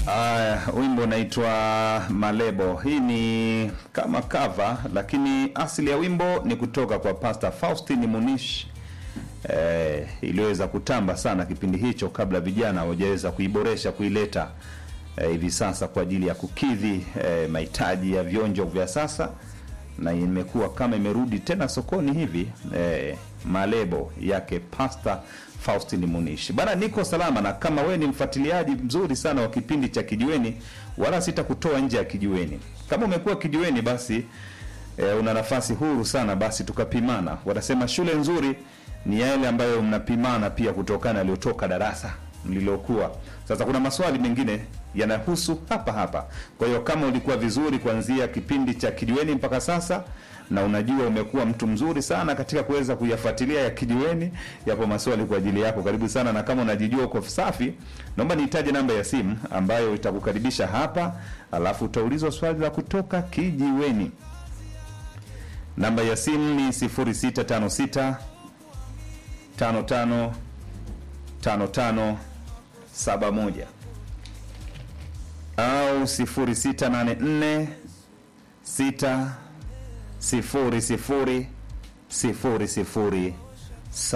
Aya, wimbo unaitwa Malebo. Hii ni kama cover, lakini asili ya wimbo ni kutoka kwa Pastor Faustin Munish eh, iliyoweza kutamba sana kipindi hicho kabla vijana hawajaweza kuiboresha kuileta eh, hivi sasa kwa ajili ya kukidhi eh, mahitaji ya vionjo vya sasa, na imekuwa kama imerudi tena sokoni hivi eh, Malebo yake Pastor Faustin Munishi. Bana, niko salama, na kama we ni mfuatiliaji mzuri sana wa kipindi cha Kijiweni, wala sitakutoa nje ya Kijiweni. Kama umekuwa Kijiweni, basi e, una nafasi huru sana, basi tukapimana. Wanasema shule nzuri ni yale ambayo mnapimana pia kutokana aliyotoka darasa mlilokuwa. Sasa kuna maswali mengine yanahusu hapa hapa. Kwa hiyo kama ulikuwa vizuri kuanzia kipindi cha Kijiweni mpaka sasa na unajua umekuwa mtu mzuri sana katika kuweza kuyafuatilia ya Kijiweni, yapo maswali kwa ajili yako. Karibu sana, na kama unajijua uko safi, naomba nihitaje namba ya simu ambayo itakukaribisha hapa, alafu utaulizwa swali la kutoka Kijiweni. Namba ya simu ni 0656 55 55 71 au 0684 6 sifuri sifuri sifuri sifuri